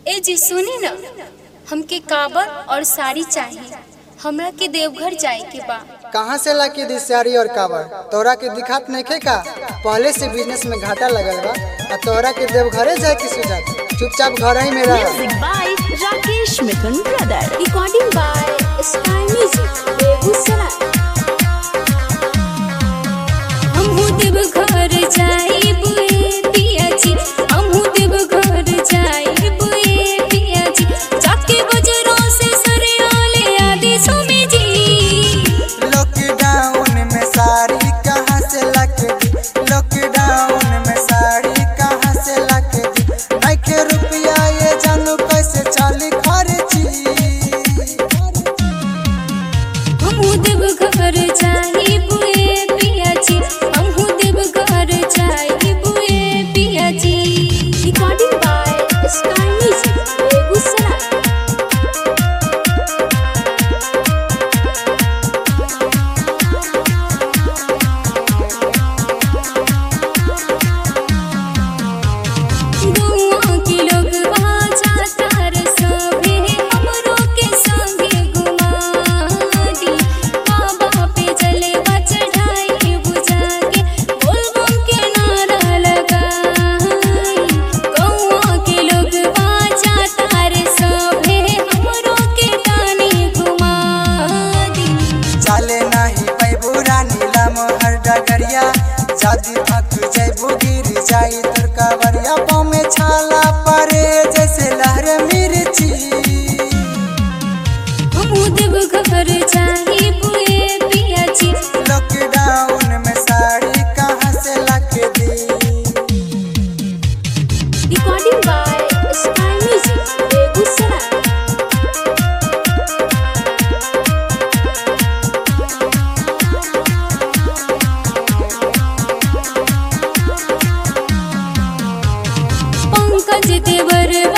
ए जी सुनी न हमके काबर और साड़ी चाहिए हमरा के देवघर जाए के बा कहाँ से ला के दी साड़ी और काबर तोरा के दिखात नहीं का पहले से बिजनेस में घाटा लगल बा आ तोरा के देवघरे जाए के सुझात चुपचाप घर ही में रह Music by Rakesh Mithun Brother. Recording by sky music Begusarai हमहू देवघर जाइब ए पिया जी हमहू देवघर जाइब ए पिया जी जाके बजरों से सरियाले आदि सुमी जी लॉकडाउन में साड़ी कहाँ से लाके दी लॉकडाउन में साड़ी कहाँ से लाके दी नइखे रुपया ये जानू कैसे चली खर्ची हमहू देवघर जाइब ए पिया जी हमहू देवघर जाइब ए पिया जी recording by sky music Begusarai गौआ के लोग जाता रे सभे हमरो के संगे घुमा दी बाबा पे जलवा चढ़ाई बुझा के बोलबम के नारा लगाई गौआ के लोग जाता रे सभे हमरो के तानी घुमा दी चले नहीं पैबू रानी लाम हर डगरिया जादी थक जैबू गिर जाई तोर कावरिया पाँव में छाला परे जैसे लहर मिर्ची हमहू देवघर जाइब ए पिया जी लॉकडाउन में साड़ी कहाँ से लाके दी recording by sky music Begusarai Pankaj देवर